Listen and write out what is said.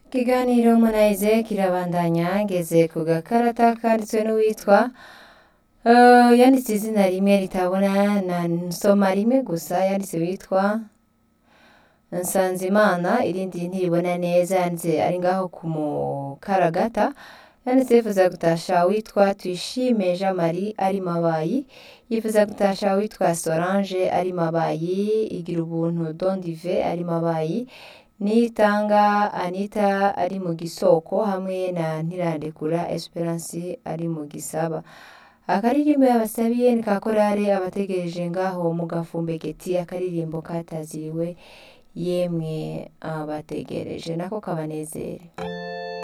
Ikiganiro Harmonize kirabandanya ngeze ku gakarata kanditswe n'uwitwa eh, yanditse izina rimwe ritabona na nsoma rimwe gusa yanditse witwa Nsanzimana irindi ntiribona neza yanditse ari ngaho ku mukaragata yanditse yifuza gutasha witwa Tuyishime Jean Marie ari Mabayi yifuza gutasha witwa Solange ari Mabayi igira ubuntu Don Dive ari Mabayi Nitanga Anita ari mu gisoko hamwe na Ntirandekura Esperance ari mu gisaba akaririmbo yabasabiye ni ka korale abategereje ngaho mu gafumbegeti akaririmbo kataziriwe yemwe abategereje nako kabanezere